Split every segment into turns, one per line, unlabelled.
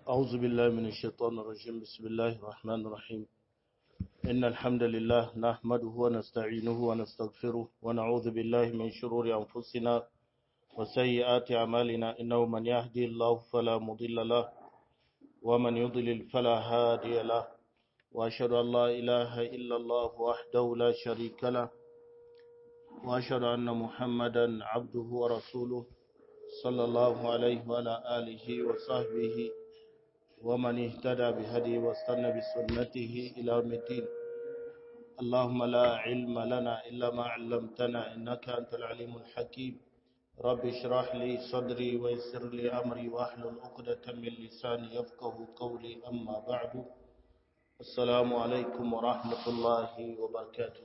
أعوذ بالله من الشيطان الرجيم بسم الله الرحمن الرحيم إن الحمد لله نحمده ونستعينه ونستغفره ونعوذ بالله من شرور أنفسنا وسيئات أعمالنا إنه من يهدي الله فلا مضل له ومن يضلل فلا هادي له وأشهد أن لا إله إلا الله وحده لا شريك له وأشهد أن محمدا عبده ورسوله صلى الله عليه وعلى آله وصحبه ومن اهتدى بهدي واستنى بسنته إلى يوم الدين اللهم لا علم لنا إلا ما علمتنا إنك أنت العليم الحكيم رب اشرح لي صدري ويسر لي أمري واحلل عقدة من لساني يفقه قولي أما بعد السلام عليكم ورحمة الله وبركاته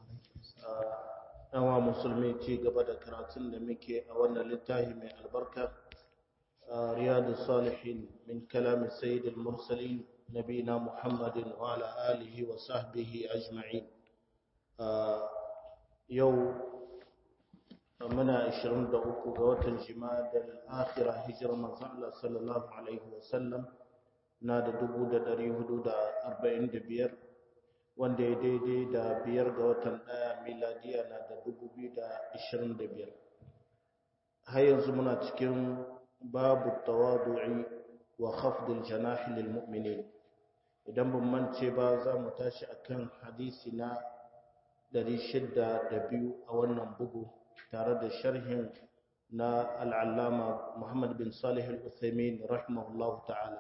yawa musulmi ci gaba da karatun da muke a wannan littafi mai albarka riyadu salihin min kalamin sayyidul mursalin nabina muhammadin wa ala alihi wa sahbihi ajma'in yau muna 23 ga watan jima'a da akhira hijirar manzon Allah sallallahu alaihi wa sallam na da 1445 wanda ya daidai da biyar ga watan ɗaya miladiya na da dubu biyu da ashirin da biyar har yanzu muna cikin babu tawadu'i wa khafdil janahi lil mu'minin idan ban mance ba za mu tashi akan hadisi na ɗari shida da biyu a wannan bugu tare da sharhin na al'allama muhammad bin salih al-uthaymin rahimahullahu ta'ala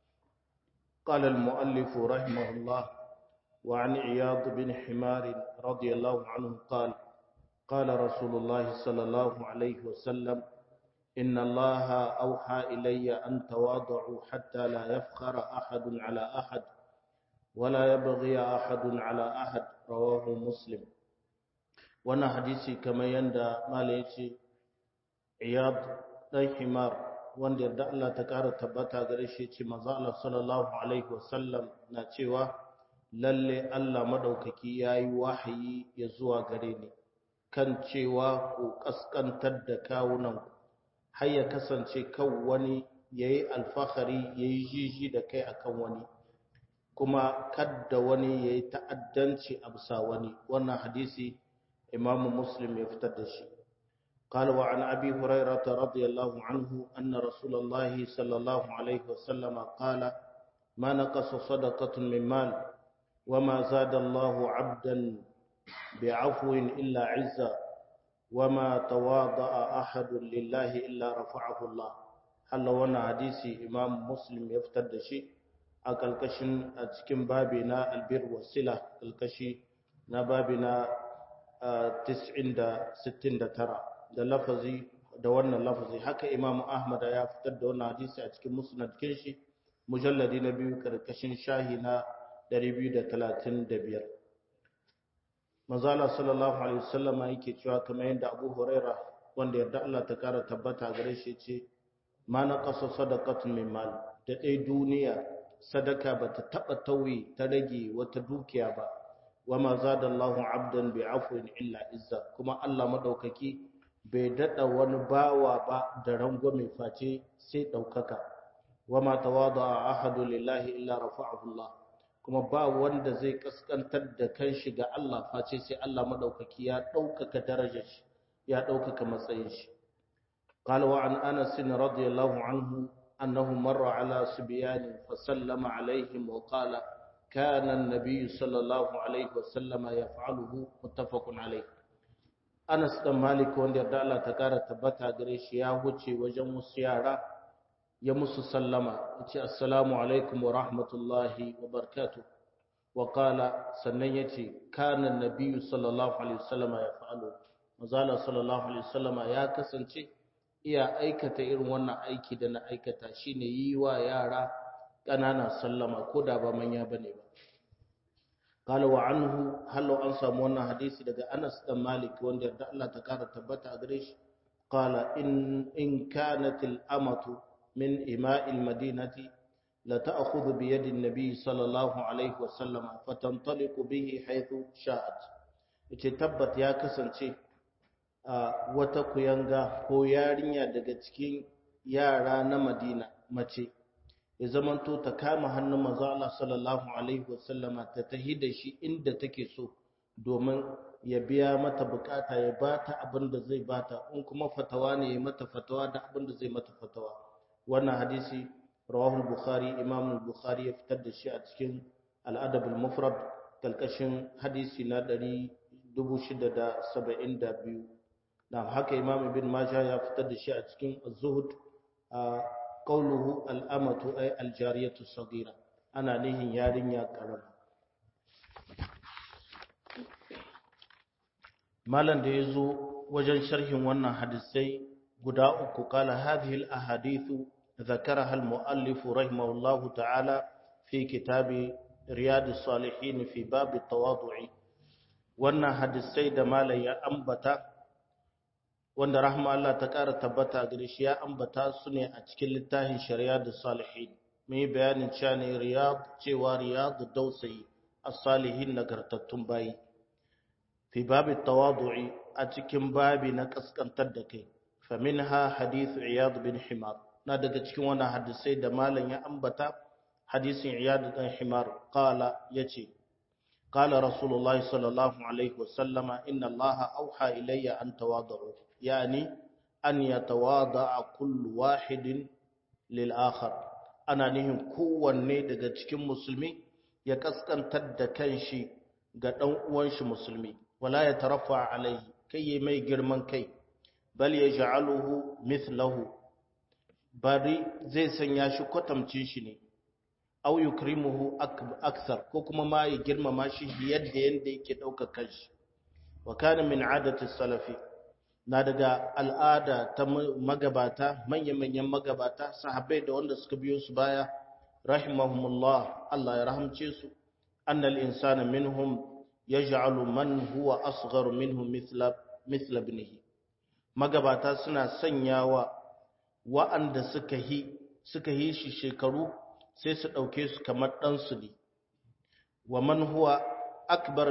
قال المؤلف رحمه الله وعن عياض بن حمار رضي الله عنه قال قال رسول الله صلى الله عليه وسلم إن الله أوحى إلي أن تواضعوا حتى لا يفخر أحد على أحد ولا يبغي أحد على أحد رواه مسلم وانا حديثي كما يندى ما ليش عياض بن حمار wanda yarda Allah ta ƙara tabbata gare shi ce manzo Allah sallallahu alaihi wasallam na cewa lalle Allah madaukaki yayi wahayi ya zuwa gare ni kan cewa ku kaskantar da kawunan har ya kasance kan wani yayi alfahari yayi jiji da kai akan wani kuma kadda wani yayi ta'addanci a bisa wani wannan hadisi Imam Muslim ya fitar da shi قال وعن أبي هريرة رضي الله عنه أن رسول الله صلى الله عليه وسلم قال ما نقص صدقة من مال وما زاد الله عبدا بعفو إلا عزا وما تواضع أحد لله إلا رفعه الله هل وانا حديثي إمام مسلم يفتد شيء أكالكشن أتكين بابنا البر والسلة الكشي نبابنا تسعين دا ستين دا ترى da lafazi da wannan lafazi haka imamu ahmad ya fitar da wannan hadisi a cikin musnad kinshi mujalladi na biyu karkashin shahi na 235 mazala sallallahu alaihi wasallama yake cewa kamar yadda abu huraira wanda yarda Allah ta kara tabbata gare shi ce ma na kasa sadaqatun min mal da dai duniya sadaka bata taba tauye ta rage wata dukiya ba wama zadallahu abdan bi afwin illa izza kuma Allah madaukaki bai daɗa wani bawa ba da rangwame face sai ɗaukaka wa ma tawada a ahadu lillahi illa rafa'ahu Allah kuma ba wanda zai kaskantar da kanshi ga Allah face sai Allah madaukaki ya ɗaukaka darajar shi ya ɗaukaka matsayin shi قال وعن أنس رضي الله عنه أنه مر على سبيان فسلم عليهم وقال كان النبي صلى الله عليه وسلم يفعله متفق عليه Anas ɗan Malik wanda yarda Allah ta ƙara tabbata gare shi ya wuce wajen wasu yara ya musu sallama ya ce assalamu alaikum wa rahmatullahi wa barkatu wa qala sannan ya ce kana nabiyyu sallallahu alaihi wasallama ya fa'alu mazala sallallahu alaihi wasallama ya kasance iya aikata irin wannan aiki da na aikata shine yi wa yara ƙanana sallama ko da ba manya bane ba قال وعنه هل an samu wannan hadisi daga Anas dan Malik wanda yarda Allah ta kara tabbata a gare shi qala in in kanat al amatu min ima'i al madinati la ta'khudhu bi yadi an-nabi sallallahu alaihi wa sallam fatantaliqu bihi haythu sha'at yace tabbat ya kasance wata kuyanga ko yarinya daga cikin yara na Madina mace ya zamanto ta kama hannun manzo Allah sallallahu alaihi wasallama ta tahi da shi inda take so domin ya biya mata bukata ya bata abin da zai bata in kuma fatawa ne ya mata fatawa da abin da zai mata fatawa wannan hadisi rawahul bukhari imam al-bukhari ya fitar da shi a cikin al-adab al-mufrad kalkashin hadisi na 672 na haka imam ibn majah ya fitar da shi a cikin az-zuhd a qawluhu al-amatu ay al-jariyatu saghira ana nihin yarinya karama malan da yazo wajen sharhin wannan hadisai guda uku kala hadhihi al-ahadithu ذكرها المؤلف رحمه الله تعالى في كتاب رياض الصالحين في باب التواضع wannan hadisai da malai ya ambata wanda rahma Allah ta ƙara tabbata gare shi ya ambata su ne a cikin littafin shari'a da salihin mai bayanin cewa ne riyad cewa riyad dausayi as-salihin nagartattun bayi fi babi tawadu'i a cikin babi na kaskantar da kai fa minha hadithu iyad bin himar na daga cikin wannan hadisai da malam ya ambata hadisin iyad bin himar qala yace قال رسول الله صلى الله عليه وسلم إن الله أوحى إلي أن تواضعوا يعني أن يتواضع كل واحد للآخر أنا نهم kowanne daga cikin musulmi ya kaskantar da kanshi ga dan uwan shi musulmi wala ya tarafa alaihi kai mai girman kai bal yaj'aluhu mithlahu bari zai sanya shi kwatamcin shi ne aw yukrimuhu akthar ko kuma ma ya girmama shi yadda yanda yake daukar kanshi wa kana min adati salafi na daga al'ada ta magabata manya-manyan magabata sahabbai da wanda suka biyo su baya rahimahumullah Allah ya rahamce su annal insana minhum yaj'alu man huwa asghar minhu mithla mithla ibnihi magabata suna sanyawa wa'anda suka hi suka yi shi shekaru sai su ɗauke su kamar ɗansu ne wa man huwa akbar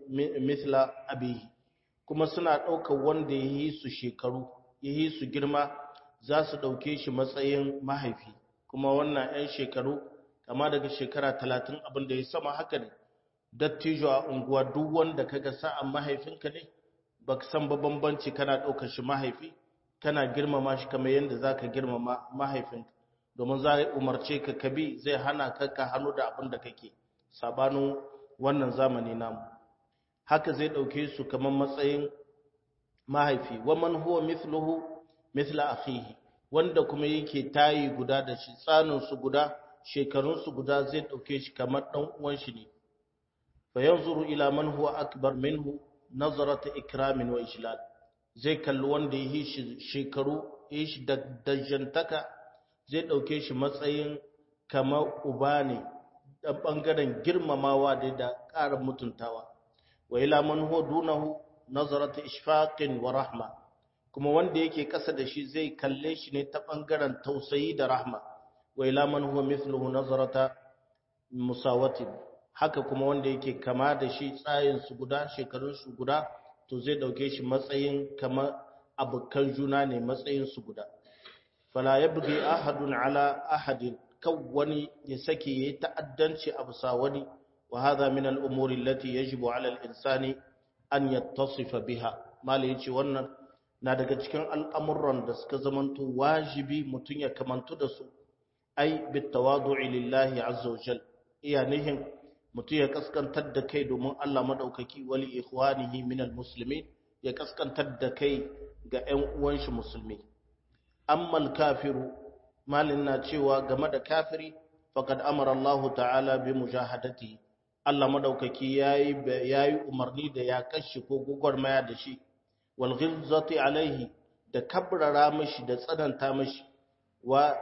mithla abihi kuma suna ɗaukar wanda ya yi su shekaru ya yi su girma za su ɗauke shi matsayin mahaifi kuma wannan 'yan shekaru kama daga shekara talatin abin da ya sama haka ne dattijo a unguwa duk wanda kaga sa'an mahaifinka ne ba ka san ba bambanci kana ɗaukar shi mahaifi kana girmama shi kamar yadda za ka girmama mahaifinka domin za a umarce ka kabi zai hana ka ka hannu da abin da kake sabanin wannan zamani namu haka zai ɗauke su kamar matsayin mahaifi waman huwa mithluhu mithla akhihi wanda kuma yake tayi guda da shi tsanin su guda shekarun su guda zai ɗauke shi kamar dan uwan shi ne fa yanzuru ila man huwa akbar minhu nazarata ikramin wa ijlal zai kalli wanda yi shi shekaru yi shi da dajantaka zai ɗauke shi matsayin kamar uba ne ɗan ɓangaren girmamawa da da ƙara mutuntawa wa ila man huwa dunahu nazarata ishfaqin wa rahma kuma wanda yake ƙasa da shi zai kalle shi ne ta ɓangaren tausayi da rahma wa ila man huwa mithluhu nazarata musawatin haka kuma wanda yake kama da shi tsayin su guda shekarun su guda to zai ɗauke shi matsayin kamar abokan juna ne matsayin su guda fala yabghi ahadun ala ahadin kan wani ya sake yayi ta'addanci a bisa wani wa hadha min al-umuri allati yajibu ala al-insani an yattasifa biha mala yace wannan na daga cikin al'amuran da suka zamanto wajibi mutun ya kamantu da su ai bit tawadu'i lillahi azza wa jal iya nihin mutun ya kaskantar da kai domin Allah madaukaki wali ikhwanihi min al-muslimin ya kaskantar da kai ga ƴan uwan shi musulmi ammal kafiru malin na cewa game da kafiri faqad amara Allah ta'ala bi mujahadati Allah madaukaki yayi yayi umarni da ya kashi ko gugurmaya da shi wal ghilzati alaihi da kabrara mishi da tsananta mishi wa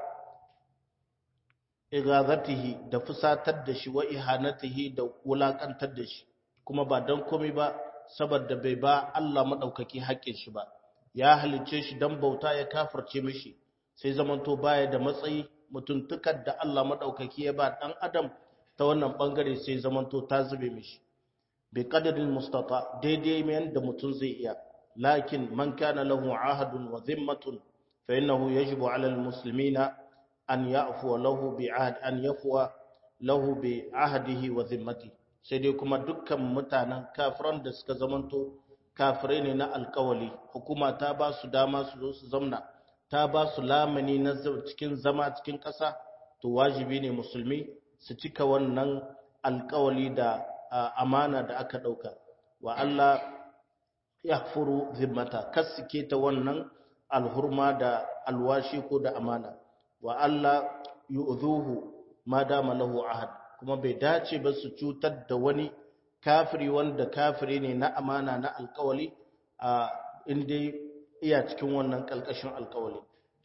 igazatihi da fusatar da shi wa ihanatihi da wulakantar da shi kuma ba dan komai ba saboda bai ba Allah madaukaki haƙƙin shi ba ya halicce shi dan bauta ya kafirce mishi sai zamanto baya da matsayi mutuntukar da Allah madaukaki ya ba dan adam ta wannan bangare sai zamanto ta zube mishi bi qadarin mustata daidai mai yanda mutun zai iya lakin man kana lahu ahadun wa dhimmatun fa innahu yajibu ala almuslimina an ya'fu lahu bi ahd an yafwa lahu bi ahdihi wa zimmati sai dai kuma dukkan mutanen kafiran da suka zamanto kafirai ne na alkawali hukuma ta ba su dama su zo su zamna ta ba su lamani na cikin zama cikin ƙasa to wajibi ne musulmi su cika wannan alkawali da amana da aka ɗauka wa Allah ya furu zimmata kasike ta wannan alhurma da alwashi ko da amana wa Allah yu'zuhu ma dama lahu ahad kuma bai dace ba su cutar da wani kafiri wanda kafiri ne na amana na alkawali a inda iya cikin wannan kalkashin alkawali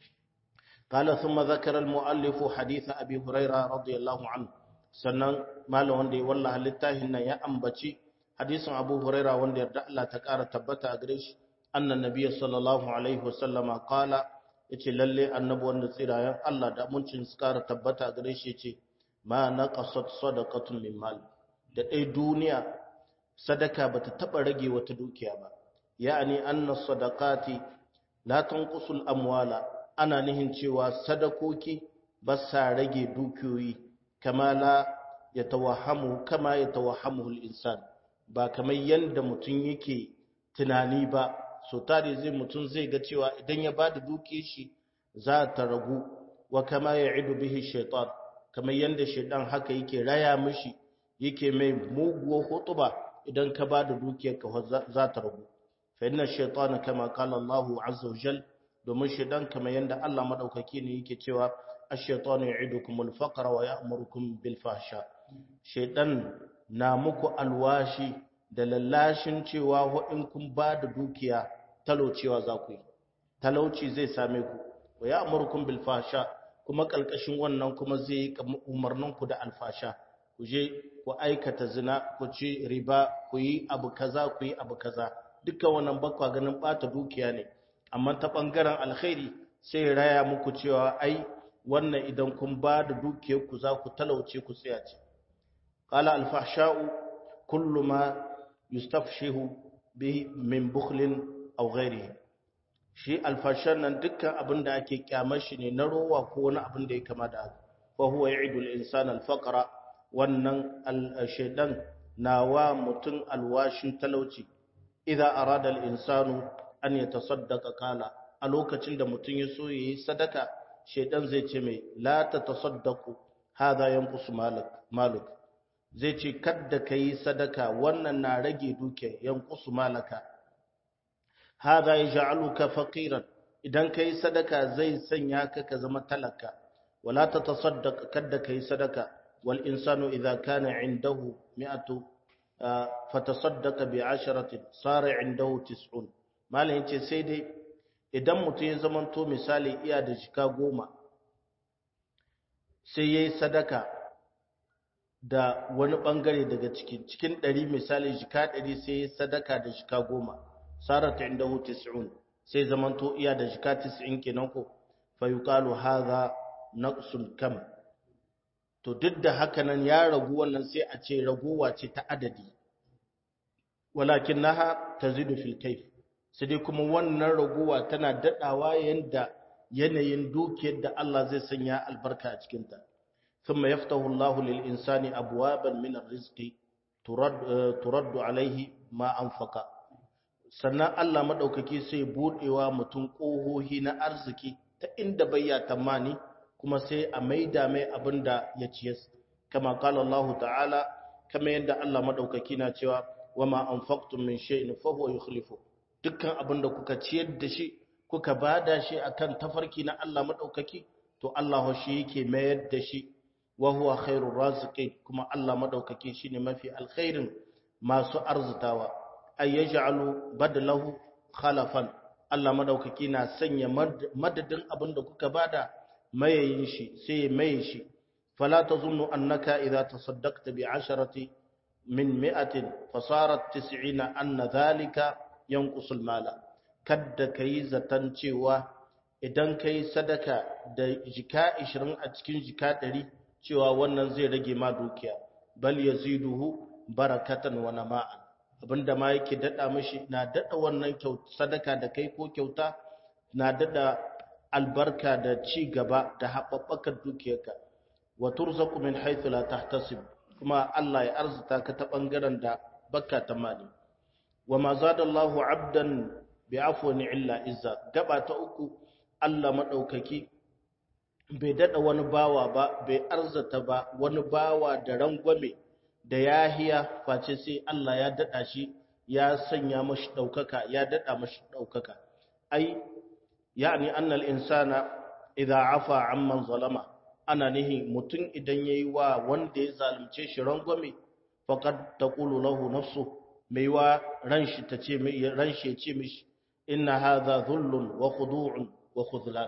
قال ثم ذكر المؤلف حديث أبي هريرة رضي الله عنه sannan malam wanda ya wallaha littafin nan ya ambaci hadisin Abu Huraira wanda yarda Allah ta ƙara tabbata a gare shi annan nabiyyi sallallahu alaihi wasallama qala yace lalle annabi wanda tsirayen Allah da muncin su ƙara tabbata a gare shi yace ma naqasat sadaqatun min mal da dai duniya sadaka bata taba rage wata dukiya ba ya'ani anna sadaqati la tanqusul amwala ana nihin cewa sadakoki ba sa rage dukiyoyi kama la ya tawahamu kama ya tawahamu insan ba kamar yadda mutum yake tunani ba so tare zai mutum zai ga cewa idan ya bada dukiyar shi za ta ragu wa kama ya idu bihi shaitan kamar yadda shaitan haka yake raya mishi yake mai muguwar hutuba idan ka bada dukiyar ka za ta ragu fa inna shaitana kama qala Allahu azza wa jalla domin shaidan kamar yadda Allah madaukaki ne yake cewa ash-shaytanu ya'idukumul faqra wa ya'murukum bil fahsha shaidan na muku alwashi da lallashin cewa ho in kun ba da dukiya talaucewa za ku yi talauci zai same ku wa ya'murukum bil fahsha kuma kalkashin wannan kuma zai yi umarnin ku da alfasha ku je ku aikata zina ku ci riba ku yi abu kaza ku yi abu kaza dukkan wannan bakwa ganin bata dukiya ne amma ta ɓangaren alkhairi sai raya muku cewa ai wannan idan kun ba da dukiyarku za ku talauce ku tsaya ce qala al-fahsha'u kullu ma yustafshihu bihi min bukhlin aw ghayrihi shi alfashan nan dukkan abin da ake kyamar shi ne na rowa ko wani abin da ya kama da haka fa huwa ya'idu al-insana al-faqra wannan al-shaytan nawa mutun alwashin talauci idza arada al-insanu an ya tasaddaka kala a lokacin da mutum ya so yayi sadaka shedan zai ce mai la ta tasaddaku hada yanqusu malak maluk zai ce kadda kai sadaka wannan na rage duke yanqusu malaka hada yaj'aluka faqiran idan kai sadaka zai sanya ka ka zama talaka wala ta tasaddaq kadda kai sadaka wal insanu idza kana indahu mi'atu fatasaddaqa bi 'asharatin sara indahu tis'un malam yace sai dai idan mutum ya zamanto misali iya da jika goma sai yayi sadaka da wani bangare daga cikin cikin ɗari misali jika ɗari sai yayi sadaka da jika goma sarata indahu tis'un sai zamanto iya da jika 90 kenan ko fa yuqalu hadha naqsun kam to duk da haka nan ya ragu wannan sai a ce raguwa ce ta adadi walakinnaha tazidu fil kayf sai dai kuma wannan raguwa tana dadawa yanda yanayin dukiyar da Allah zai sanya albarka a cikin ta thumma yaftahu Allahu lil insani abwaban min arrizqi turad turaddu alaihi ma anfaqa sannan Allah madaukaki sai budewa mutum kohohi na arziki ta inda bayya tamani kuma sai a maida mai abinda ya ciyas kama qala Allah ta'ala kama yanda Allah madaukaki na cewa wama anfaqtum min shay'in fa huwa yukhlifu dukkan abinda kuka ciyar da shi kuka bada shi akan tafarki na Allah madaukaki to Allah shi yake mayar da shi wa huwa khairur raziqin kuma Allah madaukaki shine mafi alkhairin masu arzutawa ay yaj'alu badalahu khalafan Allah madaukaki na sanya madadin abinda kuka bada mayayin shi sai maye shi fala tazunnu annaka idza tasaddaqta bi 'asharati min mi'atin fasarat tis'ina anna dhalika yanqusul mala kadda kai zatan cewa idan kai sadaka da jika 20 a cikin jika 100 cewa wannan zai rage ma dukiya bal yaziduhu barakatan wa nama'an abinda ma yake dada mishi na dada wannan kyauta sadaka da kai ko kyauta na dada albarka da ci gaba da haɓaɓɓakar dukiyarka wa turzaku min haythu la tahtasib kuma Allah ya arzuta ka ta bangaren da baka tamani wa ma zadallahu abdan bi afwin illa izza gaba ta uku Allah madaukaki bai dada wani bawa ba bai arzata ba wani bawa da rangwame da yahiya face sai Allah ya dada shi ya sanya mashi daukaka ya dada mashi daukaka ai yani annal insana idza afa amman zalama ana nihi mutum idan yayi wa wanda ya zalunce shi rangwame faqad taqulu lahu nafsu mai wa ran shi tace mai ran shi ya ce mishi inna hadha dhullun wa khudu'un wa khudlan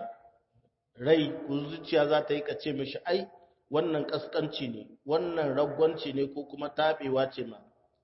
rai zuciya za ta yi kace mishi ai wannan kaskanci ne wannan ragwanci ne ko kuma tabewa ce ma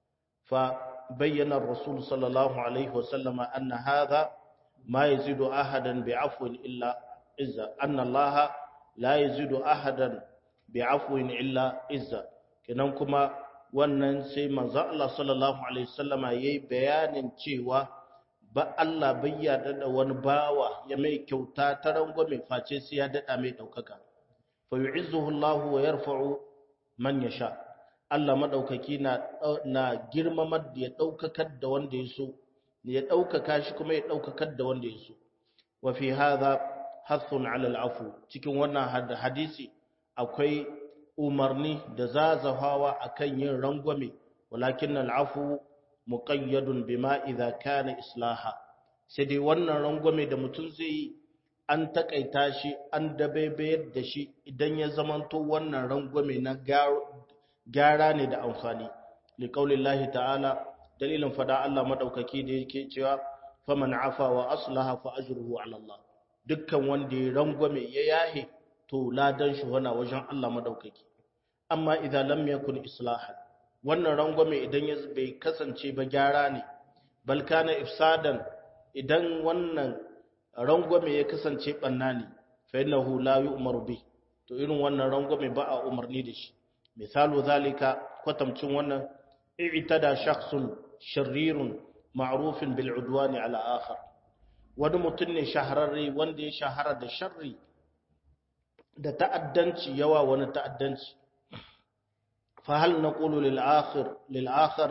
fa bayyana rasul sallallahu alaihi wasallama anna hadha ma yazidu ahadan bi'afwin illa izza anna allaha la yazidu ahadan bi'afwin illa izza kenan kuma wannan sai manzo Allah sallallahu alaihi wasallama yayi bayanin cewa ba Allah bai yarda da wani bawa ya mai kyauta ta rangwame face sai ya dada mai daukaka fa yu'izzuhu Allah wa yarfa'u man yasha Allah madaukaki na na girmamar da ya daukakar da wanda ya so ya daukaka shi kuma ya daukakar da wanda ya so wa fi hadha hathun 'ala al-'afu cikin wannan hadisi akwai umarni da zazahawa akan yin rangwame walakin al-'afu muqayyadun bima idza kana islaha sai dai wannan rangwame da mutum zai yi an takaita shi an dabaibayar da shi idan ya zamanto wannan rangwame na gyara ne da amfani liqaulillahi ta'ala dalilin fada Allah madaukaki da yake cewa faman afa wa aslaha fa ajruhu ala Allah dukkan wanda ya rangwame ya yahe to ladan shi wana wajen Allah madaukaki amma idan lam yakun islahan wannan rangwame idan ya bai kasance ba gyara ne bal kana ifsadan idan wannan rangwame ya kasance banna ne fa innahu la yu'maru bi to irin wannan rangwame ba a umarni da shi misalu zalika kwatamcin wannan i'tada shakhsun sharirun ma'rufin bil udwani ala akhar wani mutum ne shahararre wanda ya shahara da sharri da ta'addanci yawa wani ta'addanci فهل نقول للآخر للآخر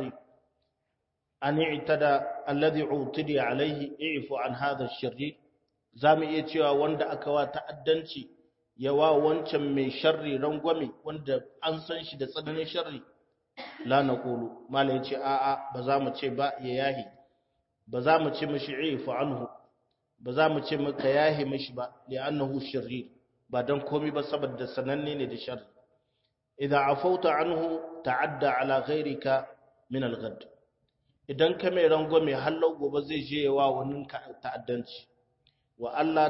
أن اعتدى الذي اعتدي عليه اعف عن هذا الشرير zamu iya cewa wanda aka wa ta'addanci yawa wancan mai sharri rangwame wanda an san shi da tsananin sharri la naqulu malai ce a'a ba za mu ce ba ya yahi ba za mu ce mishi ifu anhu ba za mu ce maka yahi mishi ba li'annahu shirrir ba dan komai ba saboda sananne ne da sharri idza afauta anhu ta'adda ala ghayrika min al-ghad idan ka mai rangwame hallau gobe zai je wa wani ta'addanci wa Allah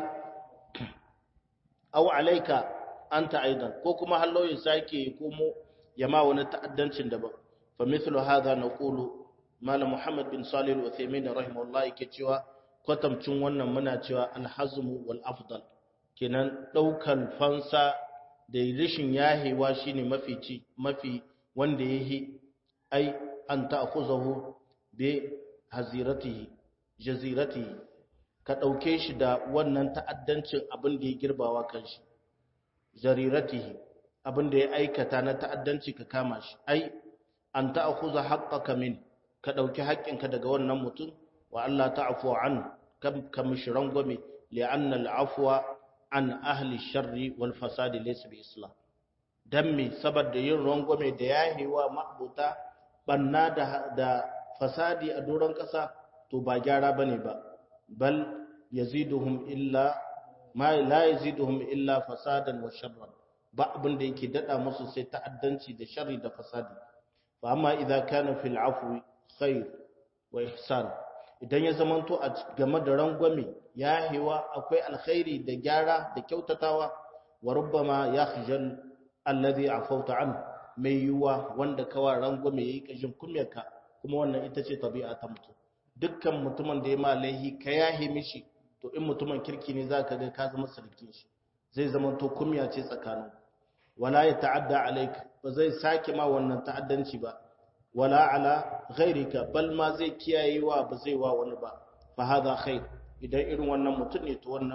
aw alayka anta aidan ko kuma hallau ya sake komo ya ma wani ta'addancin daban fa mithlu hadha naqulu malam muhammad bin salih al-uthaymin rahimahullah yake cewa kwatamcin wannan muna cewa al-hazmu wal afdal kenan daukan fansa da rishin yahewa shine mafi ci mafi wanda yahi ai an ta'khuzahu bi haziratihi jaziratihi ka dauke shi da wannan ta'addancin abin da ya girbawa kanshi jariratihi abin da ya aikata na ta'addanci ka kama shi ai an ta'khuza haqqaka min ka dauki haƙƙinka daga wannan mutum wa Allah ta'fu an kam kamishran gome li'anna al'afwa an ahli sharri wal fasadi laysa bi islam dan me saboda yin rangwame da yahewa ma'buta banna da da fasadi a doron kasa to ba gyara bane ba bal yaziduhum illa ma la yaziduhum illa fasadan wa sharran ba abin da yake dada musu sai ta'addanci da sharri da fasadi fa amma idza kana fil afwi khair wa ihsan idan ya zamanto a game da rangwame ya hewa akwai alkhairi da gyara da kyautatawa wa rubbama yakhjal alladhi afawta an mai yuwa wanda kawa rangwame yayi kashin kumyarka kuma wannan ita ce tabi'a ta mutum dukkan mutumin da ya ma laihi ka yahe mishi to in mutumin kirki ne zaka ga ka zama sarkin shi zai zamanto kumya ce tsakanin wala ya ta'adda alaik ba zai sake ma wannan ta'addanci ba wala ala ghairika bal ma zai kiyayewa ba zai wa wani ba fa hada khair idan irin wannan mutum ne to wannan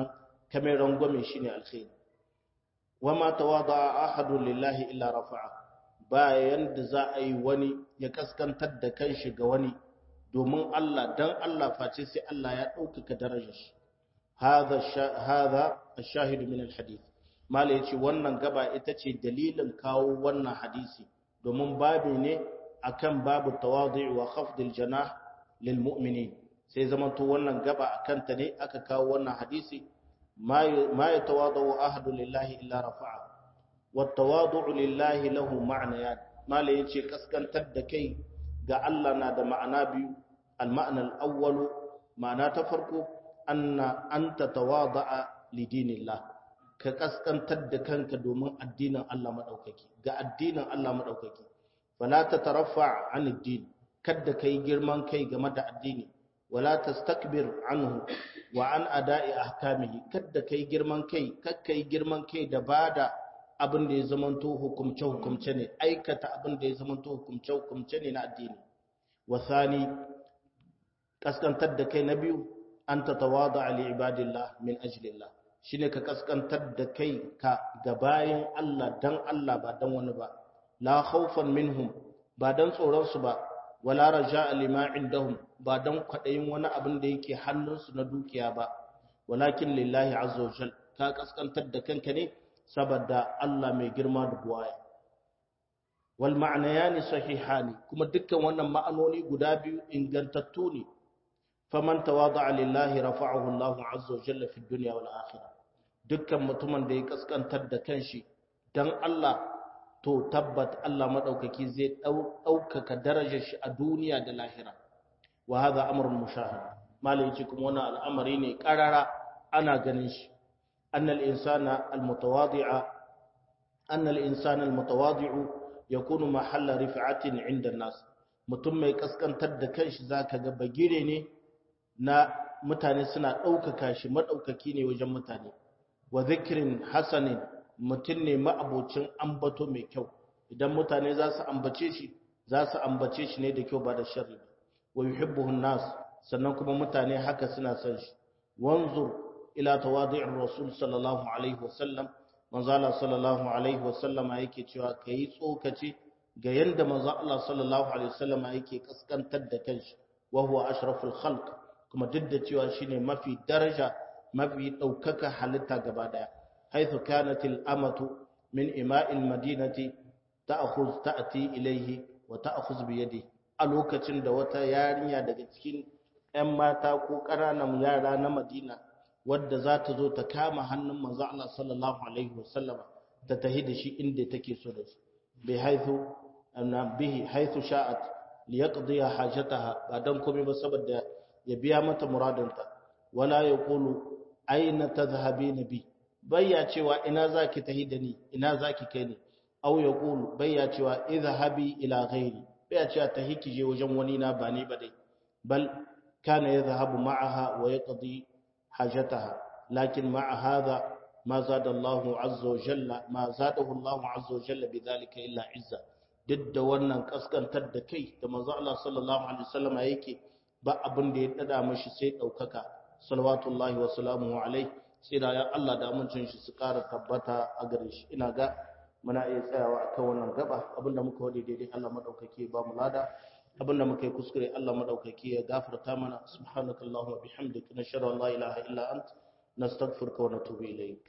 kamar rangwame shine alkhairi wama tawada'a ahadun lillahi illa rafa'a bayan da za a yi wani ya kaskantar da kanshi ga wani domin Allah dan Allah face sai Allah ya ɗaukaka darajar shi hadha hadha ash-shahid min al-hadith mala yace wannan gaba ita ce dalilin kawo wannan hadisi domin babu ne akan babu tawadi' wa khafd al-janah lil mu'minin sai zamanto wannan gaba akan ta ne aka kawo wannan hadisi ma ya tawadu ahadu lillahi illa rafa'a wa tawadu lillahi lahu ma'nayan mala yace kaskantar da kai ga Allah na da ma'ana biyu al-ma'na al-awwal ma'ana ta farko anna anta tawada'a li dinillah ka kaskantar da kanka domin addinin Allah madaukaki ga addinin Allah madaukaki fala tataraffa 'an ad-din kada kai girman kai game da addini wala tastakbir anhu wa an ada'i ahkamihi kada kai girman kai kakkai girman kai da bada abin da ya zamanto hukumce hukumce ne aikata abin da ya zamanto hukumce hukumce ne na addini wa thani kaskantar da kai na biyu an tatawada li ibadillah min ajlillah shine ka kaskantar da kai ka ga bayin Allah dan Allah ba dan wani ba la khawfan minhum ba dan tsoron su ba wala raja'a lima indahum ba dan kwadayin wani abin da yake hannunsu na dukiya ba walakin lillahi azza wajal ka kaskantar da kanka ne saboda Allah mai girma da buwaya wal ma'nayani sahihani kuma dukkan wannan ma'anoni guda biyu ingantattu ne faman tawada'a lillahi rafa'ahu Allah azza wajalla fi dunya wal akhirah dukkan mutumin da ya kaskantar da kanshi dan Allah to tabbat Allah madaukaki zai daukaka darajar shi a duniya da lahira wa hadha amrun mushahad malai ce kuma wannan al'amari ne karara ana ganin shi annal insana almutawadi'a annal insana almutawadi'u yakunu mahalla rif'atin 'inda nas mutum mai kaskantar da kanshi zaka ga bagire ne na mutane suna daukaka shi madaukaki ne wajen mutane wa dhikrin hasanin mutum ne ma'abocin ambato mai kyau idan mutane za su ambace shi za su ambace shi ne da kyau ba da sharri wa yuhibbuhu nas sannan kuma mutane haka suna son shi wanzur ila tawadi'ir rasul sallallahu alaihi wasallam manzo Allah sallallahu alaihi wasallama yake cewa kai tsokaci ga yanda manzo Allah sallallahu alaihi wasallama yake kaskantar da kanshi wa huwa ashraful khalq kuma duk da cewa shine mafi daraja mafi daukaka halitta gaba daya حيث كانت الأمة من إماء المدينة تأخذ تأتي إليه وتأخذ بيده ألوكة دوتا يارنيا daga cikin ‘yan mata ko ƙananan yara na Madina wadda za ta zo ta kama hannun manzo Allah sallallahu Alaihi wasallama ta tahi da shi inda take so da shi bai haithu bihi haithu sha'at liyaqdiya hajataha ba dan komai ba saboda ya biya mata muradinta wala yaqulu aina tadhhabina bi bayya cewa ina zaki tahi da ni ina zaki kai ni aw yaqulu bayya cewa idhahabi ila ghairi bayya cewa tahi kije wajen wani na ba ni ba dai bal kana yadhhabu ma'aha wa yaqdi hajataha lakin ma'a hadha ma zada Allah azza wa jalla ma zadahu Allah azza wa jalla bidhalika illa izza duk da wannan kaskantar da kai da manzo Allah sallallahu alaihi wasallam yake ba abin da ya dada mashi sai daukaka salawatullahi wa salamuhu alaihi sai da ya Allah da amincin shi su ƙara tabbata a gare shi ina ga muna iya tsayawa akan wannan gaba abinda muka wadi daidai Allah madaukake ba mu lada abinda muka yi kuskure Allah madaukake ya gafarta mana subhanakallahumma wa bihamdika nashhadu an la ilaha illa ant nastaghfiruka wa natubu ilayk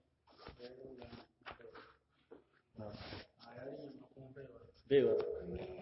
baiwa